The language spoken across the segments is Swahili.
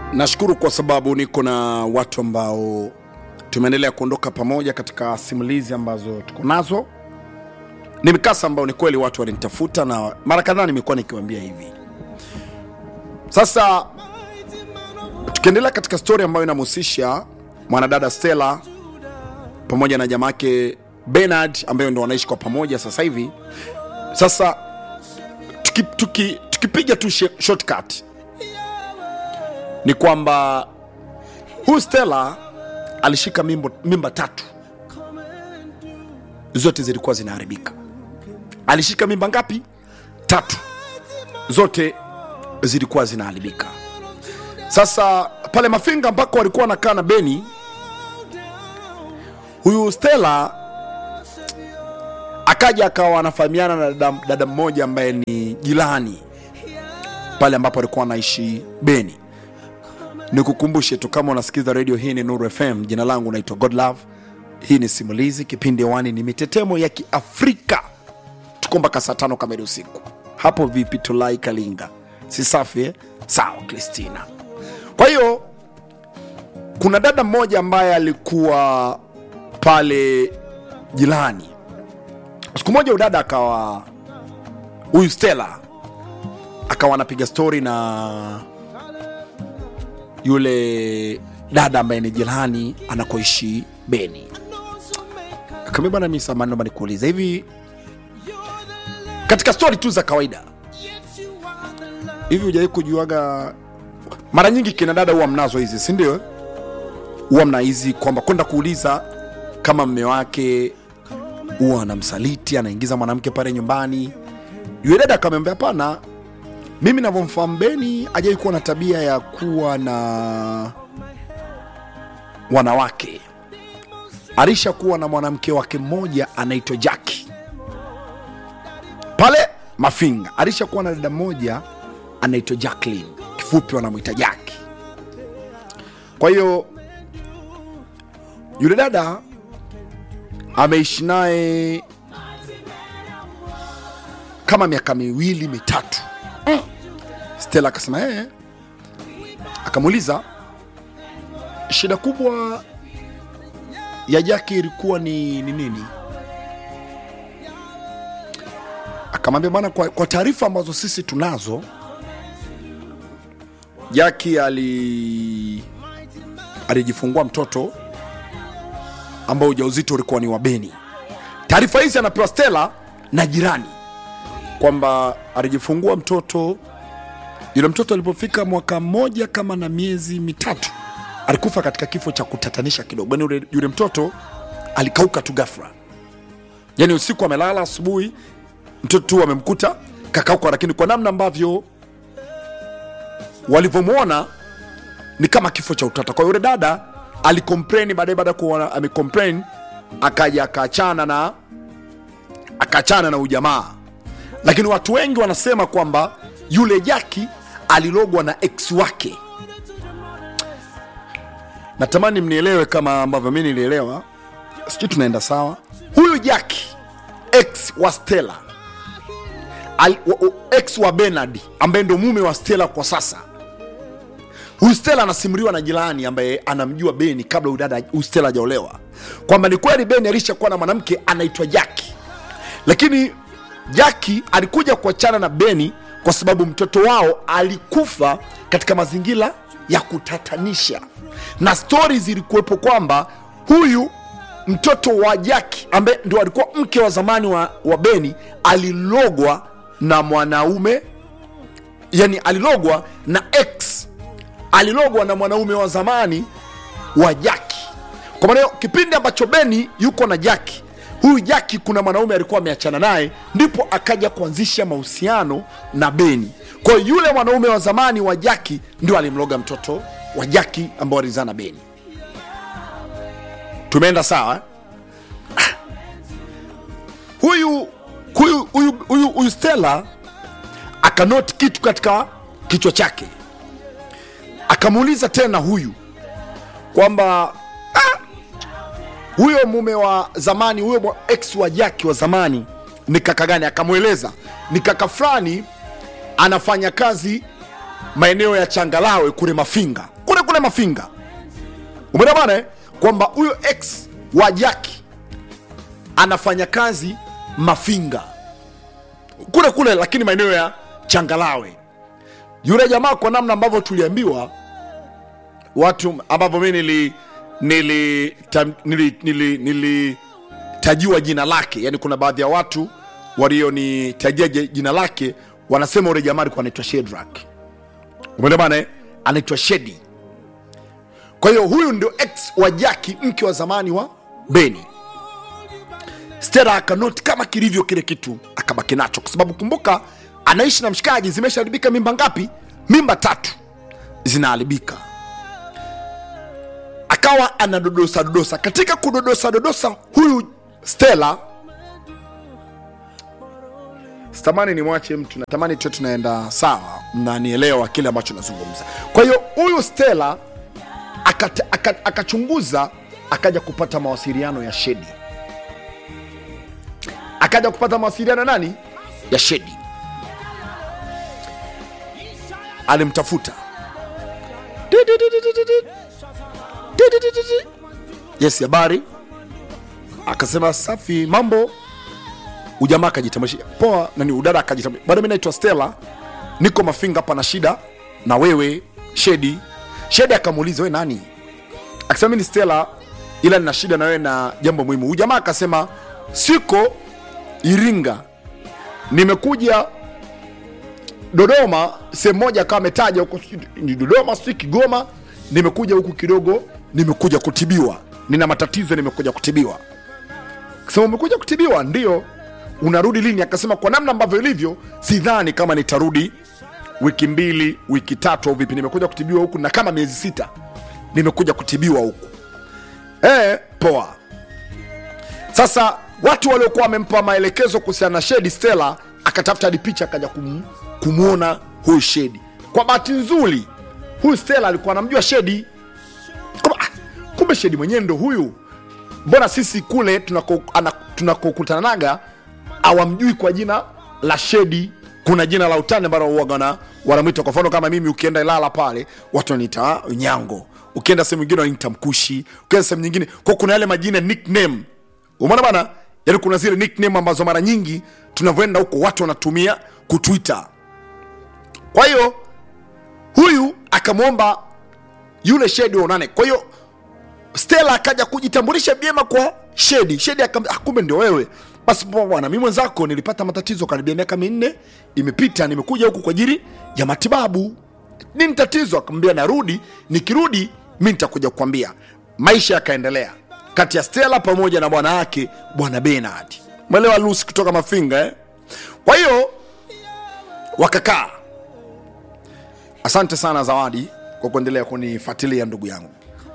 Nashukuru kwa sababu niko na watu ambao tumeendelea kuondoka pamoja katika simulizi ambazo tuko nazo. Ni mikasa ambao ni kweli watu walinitafuta na mara kadhaa nimekuwa nikiwaambia hivi. Sasa tukiendelea katika stori ambayo inamhusisha mwanadada Stella pamoja na jamake Bernard ambayo ndo wanaishi kwa pamoja sasa hivi. Sasa tukipiga tuki, tukipiga tu she- shortcut ni kwamba huyu Stella alishika mimbo, mimba tatu, zote zilikuwa zinaharibika. Alishika mimba ngapi? Tatu, zote zilikuwa zinaharibika. Sasa pale Mafinga ambako walikuwa wanakaa na Beni, huyu Stella akaja akawa anafahamiana na dada, dada mmoja ambaye ni jirani pale ambapo alikuwa anaishi Beni. Nikukumbushe tu kama unasikiza redio hii ni Nuru FM, jina langu naitwa Godlove. Hii ni simulizi, kipindi hewani ni mitetemo ya Kiafrika. Tuko mpaka saa tano kamili usiku. Hapo vipi? Tulai Kalinga, si safi eh? Sawa Kristina. Kwa hiyo kuna dada mmoja ambaye alikuwa pale jirani. Siku moja udada akawa huyu Stella akawa anapiga stori na yule dada ambaye ni jirani anakoishi Beni. Akamwambia bwana, mimi samani, naomba nikuulize hivi, katika stori tu za kawaida hivi, hujawahi kujuaga, mara nyingi kina dada huwa mnazo hizi, si ndio? Huwa mna hizi kwamba kwenda kuuliza kama mme wake huwa anamsaliti, anaingiza mwanamke pale nyumbani. Yule dada akamwambia hapana, mimi navyomfahamu Beni hajai kuwa na tabia ya kuwa na wanawake. Alishakuwa na mwanamke wake mmoja anaitwa Jaki pale Mafinga, alishakuwa na dada mmoja anaitwa Jacqueline, kifupi wanamwita Jaki. Kwa hiyo yule dada ameishi naye kama miaka miwili mitatu. Stella akasema eh, akamuuliza shida kubwa ya Jaki ilikuwa ni, ni nini? Akamwambia bwana, kwa, kwa taarifa ambazo sisi tunazo, Jaki ali alijifungua mtoto ambao ujauzito ulikuwa ni wa Beni. Taarifa hizi anapewa Stella na jirani kwamba alijifungua mtoto yule mtoto alipofika mwaka mmoja kama na miezi mitatu alikufa katika kifo cha kutatanisha kidogo. Yani yule, yule mtoto alikauka tu ghafla, yani usiku amelala, asubuhi mtoto tu amemkuta kakauka, lakini kwa namna ambavyo walivyomwona ni kama kifo cha utata. Kwa hiyo yule dada alikomplain baadaye, baada ya kuona amecomplain, akaja akaachana na akaachana na ujamaa, lakini watu wengi wanasema kwamba yule Jaki alilogwa na ex wake. Natamani mnielewe kama ambavyo mi nilielewa, sijui tunaenda sawa. Huyu Jaki ex wa Stella Al, wa, wa, ex wa Bernard ambaye ndo mume wa Stella kwa sasa. Huyu Stella anasimuliwa na jirani ambaye anamjua Beni kabla huyu dada huyu Stella hajaolewa, kwamba ni kweli Beni alishakuwa na mwanamke anaitwa Jaki, lakini Jaki alikuja kuachana na Beni kwa sababu mtoto wao alikufa katika mazingira ya kutatanisha, na stori zilikuwepo kwamba huyu mtoto wa Jaki ambaye ndio alikuwa mke wa zamani wa, wa Beni alilogwa na mwanaume, yani alilogwa na ex, alilogwa na mwanaume wa zamani wa Jaki. Kwa maana hiyo kipindi ambacho Beni yuko na Jaki huyu Jaki kuna mwanaume alikuwa ameachana naye, ndipo akaja kuanzisha mahusiano na Beni. Kwa hiyo yule mwanaume wa zamani wa Jaki ndio alimloga mtoto wa Jaki ambao alizaa na Beni. Tumeenda sawa? Huyu huyu huyu huyu huyu Stella akanoti kitu katika kichwa chake, akamuuliza tena huyu kwamba huyo mume wa zamani huyo mwa- ex wa Jaki wa zamani ni kaka gani? Akamweleza ni kaka fulani anafanya kazi maeneo ya Changalawe kule Mafinga. kule mafinga umeona bana eh? kwamba huyo ex wa jaki anafanya kazi mafinga kule kule lakini maeneo ya changalawe yule jamaa kwa namna ambavyo tuliambiwa watu ambavyo mi nili nili tam- nili nili nilitajiwa jina lake yani kuna baadhi ya watu walionitajia je- jina lake wanasema ule jamaa alikuwa anaitwa shedrak umeelewa bana eh? anaitwa shedi kwa hiyo huyu ndio ex wa jaki mke wa zamani wa beni stera akanoti kama kilivyo kile kitu akabaki nacho kwa sababu kumbuka anaishi na mshikaji zimeshaharibika mimba ngapi mimba tatu zinaharibika akawa anadodosa dodosa katika kudodosa dodosa huyu stela sitamani nimwache mtu natamani tu tunaenda sawa mnanielewa kile ambacho nazungumza kwa hiyo huyu stela akata- aka- akachunguza akaja kupata mawasiliano ya shedi akaja kupata mawasiliano nani ya shedi alimtafuta Di, di, di, di, di, di, di. Di, di, di, di, di. yes habari akasema safi mambo ujamaa akajitambulisha poa nani udada akajitambulisha bado mi naitwa stella niko mafinga hapa na shida na wewe shedi shedi akamuuliza we nani akasema mi ni stella ila nina shida na wewe na jambo muhimu huyu jamaa akasema siko iringa nimekuja dodoma sehemu moja akawa ametaja huko sijui ni dodoma sijui kigoma nimekuja huku kidogo nimekuja kutibiwa nina matatizo nimekuja kutibiwa kasema umekuja kutibiwa ndio unarudi lini akasema kwa namna ambavyo ilivyo sidhani kama nitarudi wiki mbili wiki tatu au vipi nimekuja kutibiwa huku na kama miezi sita nimekuja kutibiwa huku e, poa sasa watu waliokuwa wamempa maelekezo kuhusiana na shedi stela akatafuta hadi picha akaja kum, kumwona huyu shedi kwa bahati nzuri huyu stela alikuwa anamjua shedi Kumbe- ah, kumbe shedi mwenyewe ndo huyu mbona sisi kule tunako- ana- tunakokutanaga awamjui kwa jina la shedi kuna jina la utani ambalo uagana wanamwita kwa mfano kama mimi ukienda ilala pale watu wananiita nyango ukienda sehemu nyingine wananiita mkushi ukienda sehemu nyingine kwa kuna yale majina nickname umeona bana yaani kuna zile nickname ambazo mara nyingi tunavyoenda huko watu wanatumia kutwita kwa hiyo huyu akamwomba yule shedi waonane kwa hiyo stela akaja kujitambulisha vyema kwa shedi shedi akam- ah, kumbe ndio wewe basi poa bwana mi mwenzako nilipata matatizo karibia miaka minne imepita nimekuja huku kwa ajili ya matibabu nini tatizo akamwambia narudi nikirudi mi nitakuja kukwambia maisha yakaendelea kati ya stela pamoja na bwana wake bwana benard mwelewa lusi kutoka mafinga eh? kwa hiyo wakakaa asante sana zawadi kwa kuendelea kunifuatilia ndugu yangu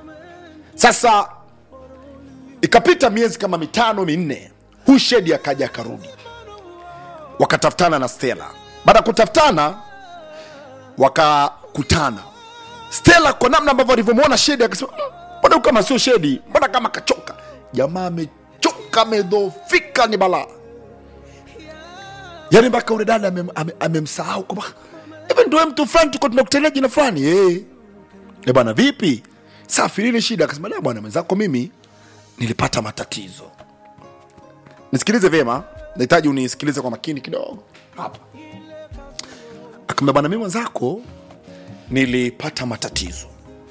sasa ikapita miezi kama mitano minne huyu shedi akaja akarudi wakatafutana na stela baada ya kutafutana wakakutana stela kwa namna ambavyo alivyomwona shedi akasema "Mm, mbona huyu kama sio shedi mbona kama kachoka jamaa amechoka amedhofika ni balaa yaani mpaka ule dada amem- ame- amemsahau kwamba hivi ndio mtu fulani tuko tunakutania jina fulani hey. e bwana vipi safi nini shida akasema "Da, bwana mwenzako mimi nilipata matatizo nisikilize vyema nahitaji unisikilize kwa makini kidogo hapa akamwambia bwana mimi mwenzako nilipata matatizo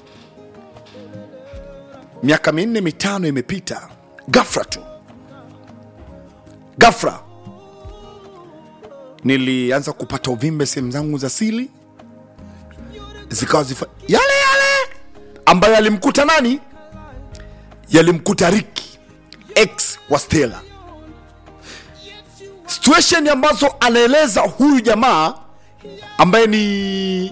miaka minne mitano imepita gafra tu gafra nilianza kupata uvimbe sehemu zangu za sili zikawa zifa yale yale ambayo yalimkuta nani yalimkuta riki ex wa stela situation ambazo anaeleza huyu jamaa ambaye ni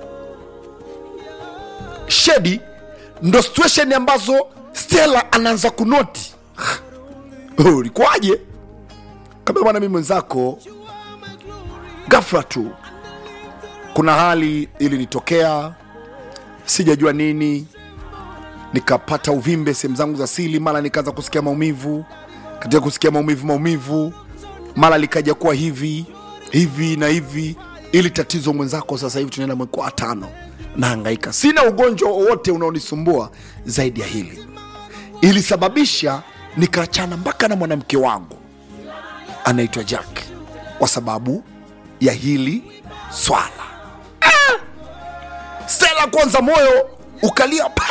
shedi ndo situation ambazo stela anaanza kunoti "Oh, ulikuwaje kabla bwana mimi mwenzako gafra tu kuna hali ilinitokea sijajua nini nikapata uvimbe sehemu zangu za sili mara nikaanza kusikia maumivu katika kusikia maumivu maumivu mara likaja kuwa hivi hivi na hivi ili tatizo mwenzako sasa hivi tunaenda mwezi wa tano nahangaika sina ugonjwa wowote unaonisumbua zaidi ya hili ilisababisha nikaachana mpaka na mwanamke wangu anaitwa jack kwa sababu ya hili swala ah! stela kwanza moyo ukalia pa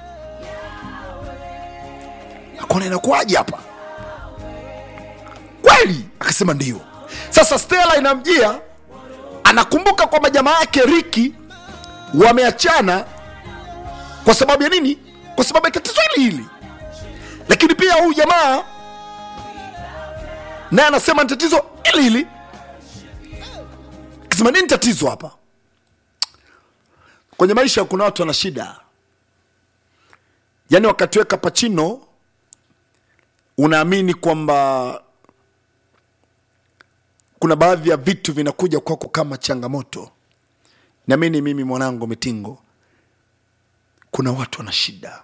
akona inakuwaje hapa kweli akasema ndio sasa stela inamjia anakumbuka kwamba jamaa yake riki wameachana kwa sababu ya nini kwa sababu ya tatizo hili hili lakini pia huyu jamaa naye anasema ni tatizo hili hili akasema nini tatizo hapa kwenye maisha kuna watu wana shida yaani wakatiweka pachino unaamini kwamba kuna baadhi ya vitu vinakuja kwako kama changamoto niamini mimi mwanangu mitingo kuna watu wana shida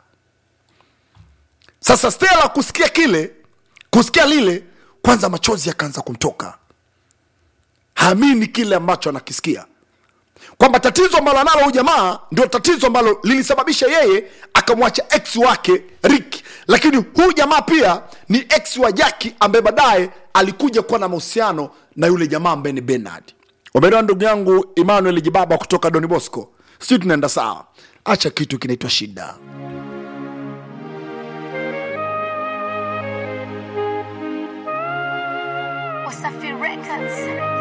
sasa stela kusikia kile kusikia lile kwanza machozi yakaanza kumtoka haamini kile ambacho anakisikia kwamba tatizo ambalo analo huyu jamaa ndio tatizo ambalo lilisababisha yeye akamwacha ex wake Rick, lakini huyu jamaa pia ni ex wa Jaki ambaye baadaye alikuja kuwa na mahusiano na yule jamaa ambaye ni Bernard. Umeelewa ndugu yangu Emmanuel Jibaba kutoka Don Bosco, sijui tunaenda sawa. Acha kitu kinaitwa shida. Wasafi Records.